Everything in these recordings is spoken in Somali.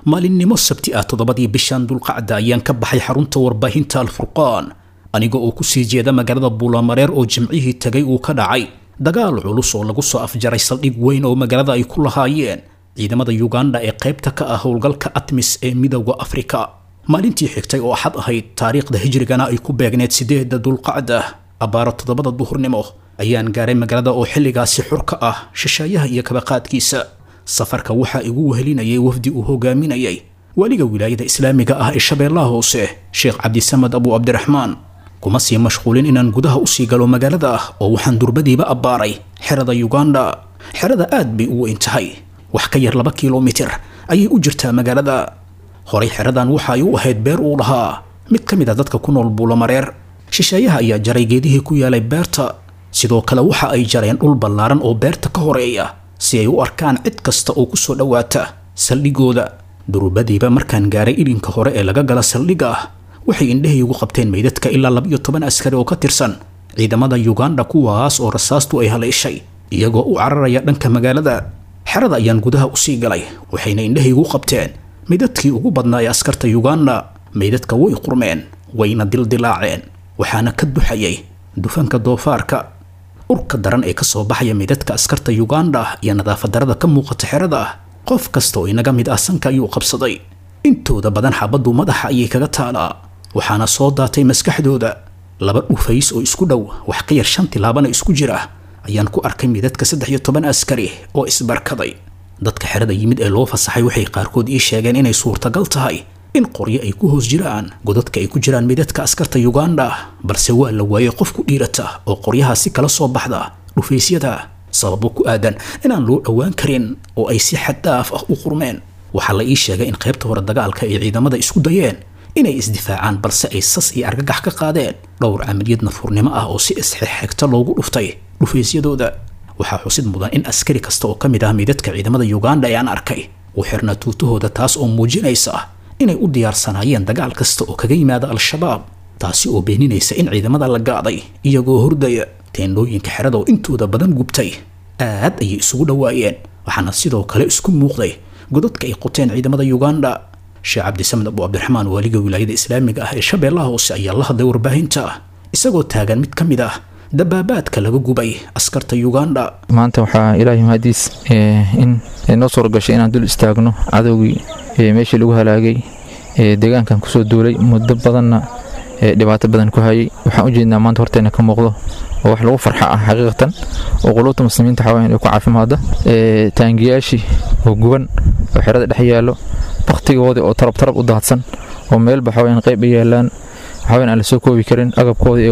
maalinimo sabti ah toddobadii bishan dulqacda ayaan ka baxay xarunta warbaahinta alfurqaan aniga oo kusii jeeda magaalada buulamareer oo jimcihii tagay uu ka dhacay dagaal culus oo lagu soo afjaray saldhig weyn oo magaalada ay ku lahaayeen ciidamada yuganda ee qaybta ka ah howlgalka atmis ee midowda afrika maalintii xigtay oo axad ahayd taariikhda hijrigana ay ku beegneed sideeda dulqacda abbaaro toddobada duhurnimo ayaan gaaray magaalada oo xilligaasi xur ka ah shisheeyaha iyo kabaqaadkiisa safarka waxaa igu wehelinayay wafdi uu hogaaminayay weliga wilaayada islaamiga ah ee shabeellaha hoose sheekh cabdisamed abu cabdiraxmaan kuma sii mashquulin inaan gudaha usii galo magaalada ah oo waxaan durbadiiba abbaaray xerada yuganda xerada aad bay u weyn tahay wax ka yar laba kilomitir ayay u jirtaa magaalada horay xeradan waxa ay u ahayd beer uu lahaa mid ka mid a dadka ku nool buulamareer shisheeyaha ayaa jaray geedihii ku yaalay beerta sidoo kale waxa ay jareen dhul ballaaran oo beerta ka horeeya si ay u arkaan cid kasta oo kusoo dhowaata saldhigooda durbadiiba markaan gaaray ilinka hore ee laga gala saldhiga ah waxay indhahaygu qabteen meydadka ilaa laba-iyo toban askari oo ka tirsan ciidamada yuganda kuwaas oo rasaastu ay haleeshay iyagoo u cararaya dhanka magaalada xerada ayaan gudaha usii galay waxayna indhahaygu qabteen meydadkii ugu badnaa ee askarta yuganda meydadka way qurmeen wayna dildilaaceen waxaana ka duxayay dufanka doofaarka urka daran ee kasoo baxaya meydadka askarta yuganda iyo nadaafadarada ka muuqata xerada qof kasta oo inaga mid ah sanka ayuu qabsaday intooda badan xabaddu madaxa ayay kaga taalaa waxaana soo daatay maskaxdooda laba dhufays oo isku dhow wax ka yar shan tilaabana isku jira ayaan ku arkay midadka saddex iyo toban askari oo isbarkaday dadka xerada yimid ee loo fasaxay waxay qaarkood ii sheegeen inay suurtagal tahay in qoryo ay ku hoos jiraan godadka ay ku jiraan midadka askarta yuganda balse waa la waayey qof ku dhiirata oo qoryahaasi kala soo baxda dhufaysyada sababo ku aadan inaan loo dhowaan karin oo ay si xaddaaf ah u qurmeen waxaa la ii sheegay in qaybta hore dagaalka ay ciidamada isku dayeen inay isdifaacaan balse ay sas iyo argagax ka qaadeen dhowr camaliyad nafurnimo ah oo si isxexegta loogu dhuftay dhufaysyadooda waxaa xusid mudan in askari kasta oo ka mid ah midadka ciidamada yuganda ee aan arkay uu xirnaa tuutahooda taas oo muujinaysa inay u diyaarsanaayeen dagaal kasta oo kaga yimaada al-shabaab taasi oo beeninaysa in ciidamada la gaaday iyagoo hordaya teendhooyinka xerada oo intooda badan gubtay aad ayay isugu dhowaayeen waxaana sidoo kale isku muuqday godadka ay qoteen ciidamada yuganda sheekh cabdisamed abu cabdiraxmaan waaliga wilaayada islaamiga ah ee shabeellaha hoose ayaa la hadlay warbaahinta isagoo taagan mid ka mid ah dabaabaadka laga gubay askarta yuganda maanta waxaa ilaahay mahadiis in noo suura gashay inaan dul istaagno cadowgii meeshii lagu halaagay deegaankan kusoo duulay muddo badanna dhibaato badan ku hayay waxaan u jeednaa maanta horteena ka muuqdo oo wax lagu farxa ah xaqiiqatan oo quluubta muslimiinta xawaayan ay ku caafimaada taangiyaashii oo guban oo xerada dhex yaallo bakhtigoodii oo tarab tarab u daadsan oo meelba xawaayan qayb ay yaalaan waxaween aan la soo koobi karin agabkoodii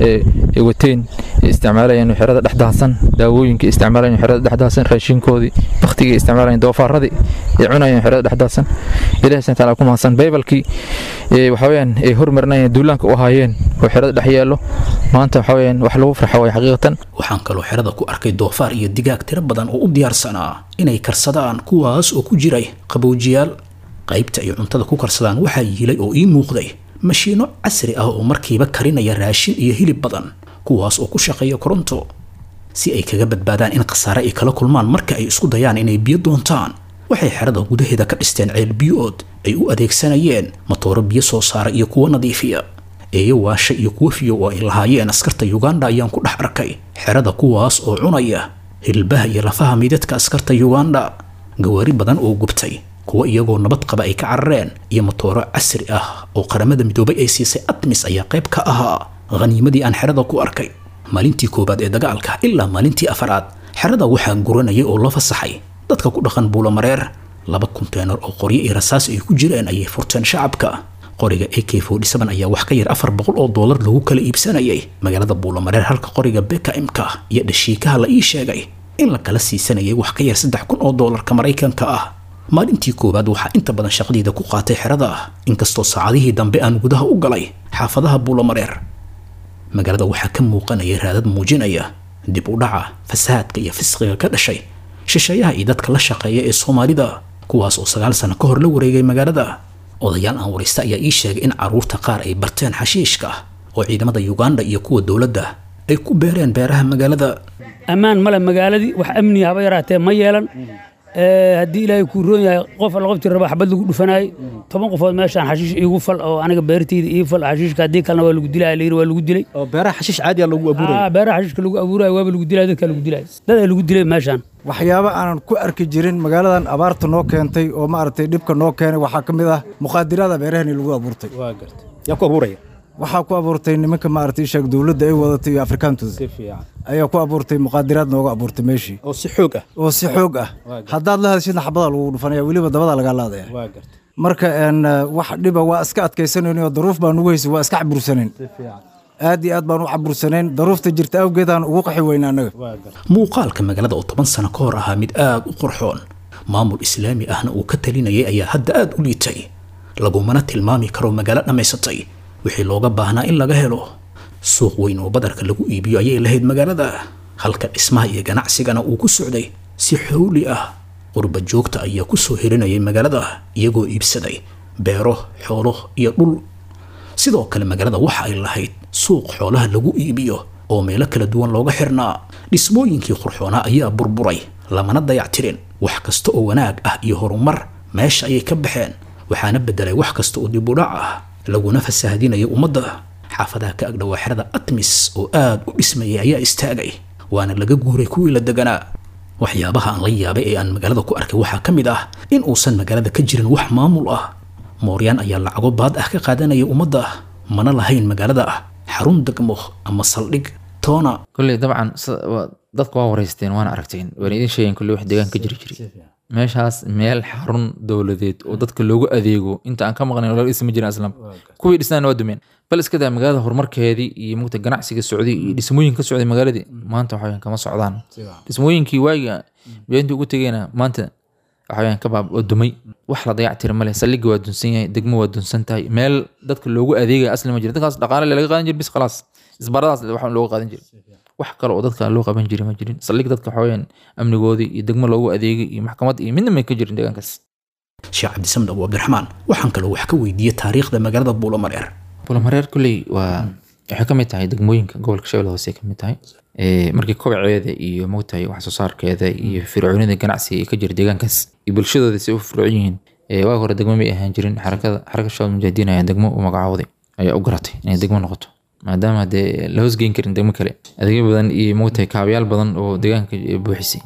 ay wateen ay isticmaalayeen xerada dhex daadsan daawooyinkii isticmaalayeen xerada dhex daadsan raashinkoodii bakhtigii isticmaalayeen doofaaradii ay cunayeen xerada dhex daadsan ilaahi subhanahu taala ku mahadsan baybalkii waxaweyaan ay hormarinayeen duulaanka u ahaayeen oo xerada dhex yaallo maanta waxaweyaan wax lagu farxa way xaqiiqatan waxaan kaloo xerada ku arkay doofaar iyo digaag tiro badan oo u diyaarsanaa inay karsadaan kuwaas oo ku jiray qabowjiyaal qaybta ay cuntada ku karsadaan waxaa yiilay oo ii muuqday mashiino casri ah oo markiiba karinaya raashin iyo hilib badan kuwaas oo ku shaqeeya koronto si ay kaga badbaadaan in khasaare ay kala kulmaan marka ay isku dayaan inay biyo doontaan waxay xerada gudaheeda ka dhisteen ceel biyo-ood ay u adeegsanayeen matooro biyo soo saara iyo kuwo nadiifiya eeyo waasha iyo kuwo fiyo oo ay lahaayeen askarta yuganda ayaan ku dhex arkay xerada kuwaas oo cunaya hilbaha iyo lafaha midadka askarta yuganda gawaari badan oo gubtay kuwa iyagoo nabad qaba ay ka carareen iyo matooro casri ah oo qaramada midoobay ay siisay admis ayaa qayb ka ahaa khaniimadii aan xerada ku arkay maalintii koowaad ee dagaalka ilaa maalintii afaraad xerada waxaa guranayay oo la fasaxay dadka ku dhaqan buulamareer laba konteenar oo qoryo iyo rasaas ay ku jireen ayay furteen shacabka qoriga a k ayaa wax ka yar afar boqol oo doolar lagu kala iibsanayay magaalada buulamareer halka qoriga bkmka iyo dhashiikaha la ii sheegay in la kala siisanayay wax ka yar saddex kun oo doolarka maraykanka ah maalintii koowaad waxaa inta badan shaqadiida ku qaatay xerada ah inkastoo saacadihii dambe aan gudaha u galay xaafadaha buulamareer magaalada waxaa ka muuqanaya raadad muujinaya dib u dhaca fasahaadka iyo fisqiga ka dhashay shisheeyaha iyo dadka la shaqeeya ee soomaalida kuwaas oo sagaal sano ka hor la wareegay magaalada odayaal aan waraysta ayaa ii sheegay in caruurta qaar ay barteen xashiishka oo ciidamada yuganda iyo kuwa dowladda ay ku beereen beeraha magaalada ammaan male magaaladii wax amniga haba yaraatee ma yeelan haddii ilaahay kuu roon yahay qof alla qoftii raba xabad lagu dhufanaayey toban qofood meeshaan xashiish iigu fal oo aniga beertayda ii fal xashiishka haddii kalena waa lagu dilaya layiri waa lagu dilay oo beeraha xashiish caadiya lagu abuuraya beeraha xashiishka lagu abuuraya waaba lagu dilaya dadkaa lagu dilaya dadaa lagu dilay meeshaan waxyaabo aanan ku arki jirin magaaladan abaarta noo keentay oo maaragtay dhibka noo keenay waxaa ka mid ah muqaadirada beerahani lagu abuurtay waa gartay yaa ku abuuraya waxaa ku abuurtay nimanka maaragtay sheeg dowladda ay wadatay iyo afrikaantooda si fiican ayaa ku abuurtay muqaadiraad nooga abuurtay meeshii oo si xoog ah oo si xoog ah haddaad la hadashidna xabadaa lagu dhufanaya weliba dabadaa lagaa laadaya waa gartay marka een wax dhiba waa iska adkaysanayn oo daruuf baan ugu haysay waa iska cabursanayn aad iyo aad baan u cabursanayn daruufta jirta awgeedaan ugu qaxi weyna annaga muuqaalka magaalada oo toban sano ka hor ahaa mid aad u qurxoon maamul islaami ahna uu ka talinayay ayaa hadda aad u liitay lagumana tilmaami karo magaalo dhammaysatay wixii looga baahnaa in laga helo suuq weyn oo badarka lagu iibiyo ayay lahayd magaalada halka dhismaha iyo ganacsigana uu ku socday si xowli ah qurba joogta ayaa ku soo hirinayay magaalada iyagoo iibsaday beero xoolo iyo dhul sidoo kale magaalada waxa ay lahayd suuq xoolaha lagu iibiyo oo meelo kala duwan looga xirnaa dhismooyinkii qurxoonaa ayaa burburay lamana dayactirin wax kasta oo wanaag ah iyo horumar meesha ayay ka baxeen waxaana bedelay wax kasta oo dibudhac ah laguna fasaahadinaya ummadda xaafadaha ka agdhowaa xerada atmis oo aad u dhismayay ayaa istaagay waana laga guuray kuwii la deganaa waxyaabaha aan la yaabay ee aan magaalada ku arkay waxaa ka mid ah in uusan magaalada ka jirin wax maamul ah mooryaan ayaa lacago baad ah ka qaadanaya ummadda mana lahayn magaalada ah xarun degmo ama saldhig toona kolley dabcan dadka waa wareysteen waana aragteen waana idin sheegeen kolley wax deegaan ka jiri jiray meeshaas meel xarun dowladeed oo dadka loogu adeego inta aan ka maqnayn laga dhisma jirin aslam kuwii dhisnaana waa dumeen bal iska daa magaalada horumarkeedii iyo mugta ganacsiga socday iyo dhismooyin ka socday magaaladii maanta waxaweyaan kama socdaan dhismooyinkii waagiga beentii ugu tegeena maanta waxaweyaan ka baab oo dumay wax la dayactira male saldhigga waa dunsan yahay degmo waa dunsan tahay meel dadka loogu adeegaya asli ma jira dadkaas dhaqaale laga qaadan jira bis khalaas isbaradaas wax looga qaadan jira wax kale oo dadka loo qaban jiray ma jirin saldhig dadka waxaweyaan amnigoodii iyo degmo loogu adeegay iyo maxkamad iyo midna may ka jirin deegaankaas sheekh cabdisamed abu cabdiraxmaan waxaan kaloo wax ka weydiiyey taariikhda magaalada buulamareer buulamareer kolley waa waxay ka mid tahay degmooyinka gobolka shabeelle hoose ka mid tahay markii kobaceeda iyo mogtahay wax soo saarkeeda iyo fircoonida ganacsiga ee ka jira deegaankaas iyo bulshadooda si u fircoon yihiin waa hore degmo may ahaan jirin xarakada xaraka shabaab mujaahidiin ayaa degmo u magacaawday ayaa u garatay inay degmo noqoto maadaama dee la hoosgeyn karin degmo kale adeegyo badan iyo mogtahay kaabayaal badan oo deegaanka buuxisay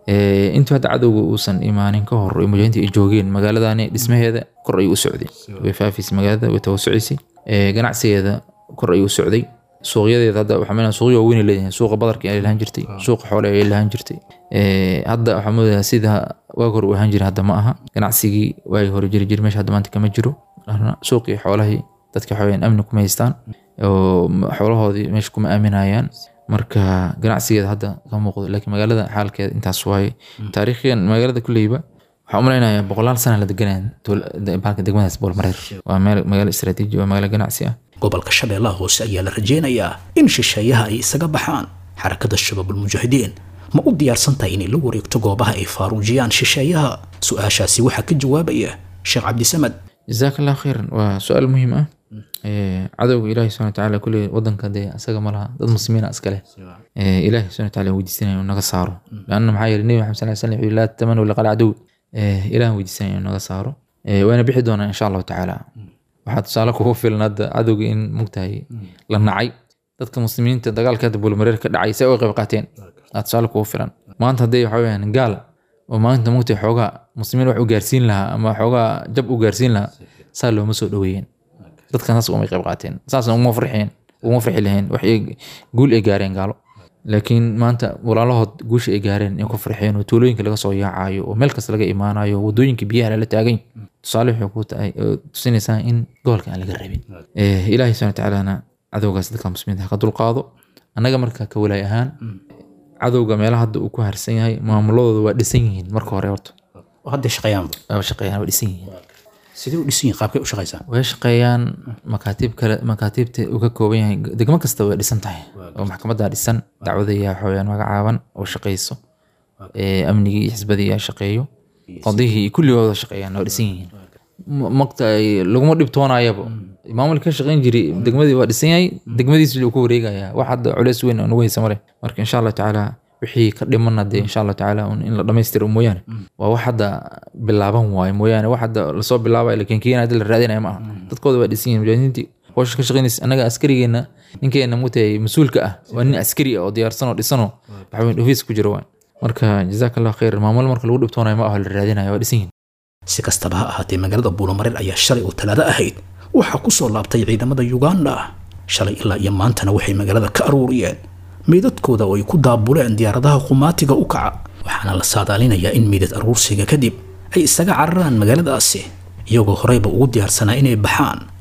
intuu hadda cadowga uusan imaanin ka hor mujaahidiinta ay joogeen magaaladani dhismaheeda kor ayuu u socday way faafaysay magaalada way tawasucisay ganacsigeeda kor ayuu u socday suuqyadeeda hadda waxaa meenaa suuqyo waaweyn ay leedahay suuqa badarka ay lahaan jirtay suuqa xoole ay lahaan jirtay hadda waxaa moodayaa sida waag hore u ahaan jiray hadda ma aha ganacsigii waagi hore jiri jiri meesha hadda maanta kama jiro suuqii xoolahii dadka waxaweyaan amni kuma haystaan oo xoolahoodii meesha kuma aaminayaan marka ganacsigeeda hadda ka muuqdo laakiin magaalada xaalkeeda intaas waaye taariikhiyan magaalada kuleyba waxaan u malaynayaa boqolaal sana la deganaya baalka degmadaas boolmareer waa meel magaalo istaraatiiji waa magaalo ganacsi ah gobolka shabeellaha hoose ayaa la rajeynayaa in shisheeyaha ay isaga baxaan xarakada shabaabulmujaahidiin ma u diyaarsan tahay inay la wareegto goobaha ay faaruujiyaan shisheeyaha su-aashaasi waxaa ka jawaabaya sheekh cabdisamed jazaak allah khayran waa su-aal muhiim ah cadowga ilaahi subxana watacaala kulli wadanka dee asaga ma laha dad muslimiina iska leh ilaahi subxana watacaala weydiisanaya inuu naga saaro laanna maxaa yeelay nebi maxamed sal slam wuxuu laa tatamanu liqal cadow ilahan weydiisanaya inuu naga saaro wayna bixi doonaa insha allahu tacaala waxaa tusaale kugu filan hadda cadowga in mugtahay la nacay dadka muslimiinta dagaalka hadda bulmareer ka dhacay say uga qayb qaateen aa tusaale kugu filan maanta hadday waxa weyaan gaal oo maanta mugtahay xoogaa muslimiin wax u gaarsiin lahaa ama xoogaa jab u gaarsiin lahaa saa looma soo dhoweeyeen dadkan saas umay qayb qaateen saasna uma farxeen uma farxi laheen wax guul ay gaareen gaalo laakiin maanta walaalahood guusha ay gaareen in ku farxeen oo tuulooyinka laga soo yaacayo oo meel kasta laga imaanayo wadooyinka biyaha lala taagany tusaale waxay ku tahay oo tusinaysaa in gobolka aan laga rabin ilaahay subxana watacaalana cadowgaas dadka muslimiinta ha ka dulqaado annaga marka ka walaay ahaan cadowga meelaha hadda uu ku harsan yahay maamuladooda waa dhisan yihiin marka hore horta hadda shaqeeyaanba waa shaqeeyaan waa dhisan yihiin sidee u dhisan yihiin qaabkay u shaqeysaan way shaqeeyaan makaatiib kale makaatiibta uu ka kooban yahay degmo kasta way dhisan tahay oo maxkamadda dhisan dacwadaya waxaweyaan magacaaban oo shaqeyso amnigii iyo xisbadii yaa shaqeeyo qadihii iyo kulligooda shaqeeyaan waa dhisan yihiin maqta laguma dhibtoonayaba maamulka ka shaqeyn jiray degmadii waa dhisan yahay degmadiisi luu ku wareegaya wax hadda culeys weyn oo nagu haysa male marka insha allahu tacaala wixii ka dhimana dee insha allah tacaala un in la dhammaystiro mooyaane waa wax hadda bilaaban waayo mooyaane wax hadda lasoo bilaabay la keenkeenaya hadda la raadinaya ma aha dadkooda waa dhisan yihin mujaahidiintii howsha ka shaqeynaysa annaga askarigeena ninkeena mutay mas-uulka ah waa nin askari ah oo diyaarsan oo dhisanoo waxaweyn ofiis ku jira waay marka jazaak allah khayr maamul marka lagu dhibtoonayo ma aho la raadinayo waa dhisan yihin si kastaba ha ahaatee magaalada buulamareer ayaa shalay oo talaado ahayd waxaa ku soo laabtay ciidamada uganda shalay ilaa iyo maantana waxay magaalada ka aruuriyeen meydadkooda oo ay ku daabuleen diyaaradaha qumaatiga u kaca waxaana la saadaalinayaa in meydad aruursiga kadib ay isaga cararaan magaaladaasi iyagoo horeyba ugu diyaarsanaa inay baxaan